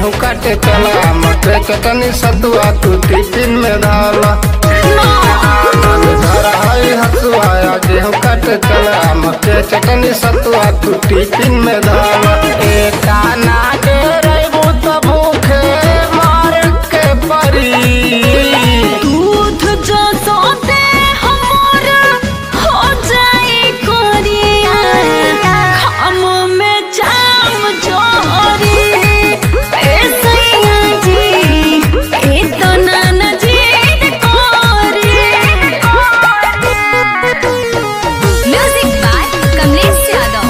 गेहूं काटे चला मटर चटनी सतुआ तू टिफिन में डाला धन धर हई हसुआ गेहूं काटे चला मटर चटनी सतुआ तू टिफिन में डाला एक आना के रहबू तो भूखे मार के परी दूध जो सोते हमर हो जाए कोरिया हम में जाम जोरी ए सैया जी ए तो नाना जी कोरी म्यूजिक बाय कमलेश यादव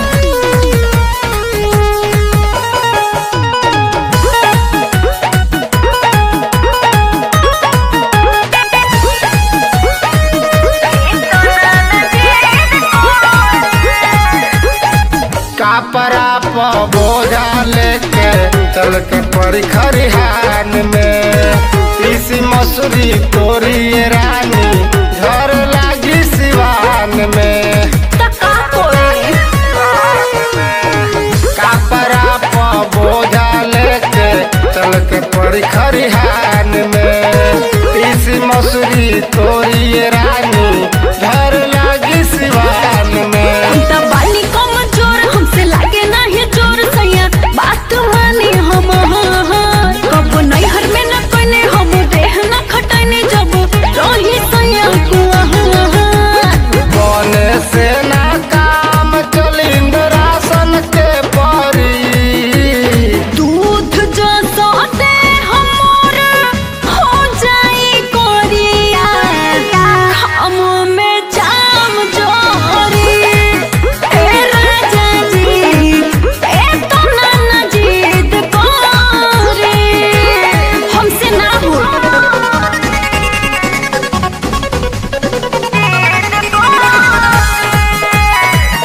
कापरा प बोझा लेके चल के परी खरिहान में तीसी मसूरी तोरी ये रानी झर लागी सिवान में तका कोरी कापरा प बोझा लेके चल के परी खरिहान में तीसी मसूरी तोरी ये रानी झर लागी सिवान में त बानी कम जोर हमसे लागे नाही जोर सैया बात मानी हम कब नैहर में न कोने हम देह न खटने जब रही सैया कुआ बने से ना काम चलिंद राशन के परी दूध जो सोते हमर हो जाई कोरिया हम में जाम जोरी ए राजा जी ए तो नाना जीत कोरी हमसे ना हो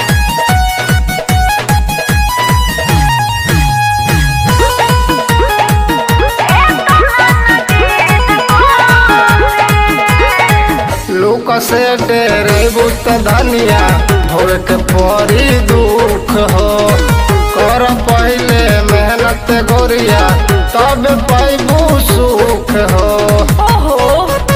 लोक से डेरेबू त धनिया भोर के परी दुख हो कर पहले मेहनत गोरिया तब पैबू सुख हो ओहो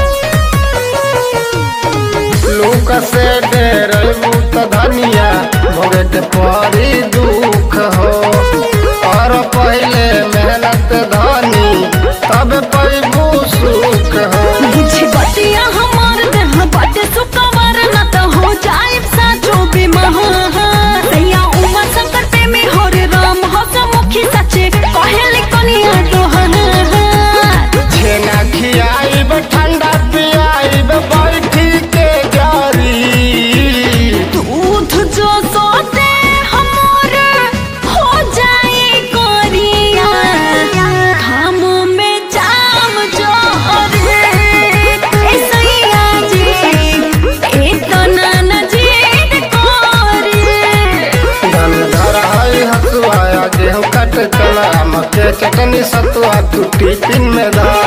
लोक से डेरेबू त धनिया भोर के परी दुख हो कर पहले मेहनत धनी तब पैबू सुख हो बुझी बतिया हमार देह बाटे सुकवर न त हो जाए साचो बीमार सैया उमा शंकर पे में हो रे राम हस मुखी सचे कहले कनिया तोहर छेना खियाइब ठंडा पियाइब बैठी के जारी दूध जो सोते हमर हो जाए कोरिया हम में जाम जोर ए सैया जी ए तो नाना जी कोरी धन धर हई हसुआ गेहूं कट चला मक्के चटनी सतुआ तू टिफिन में धर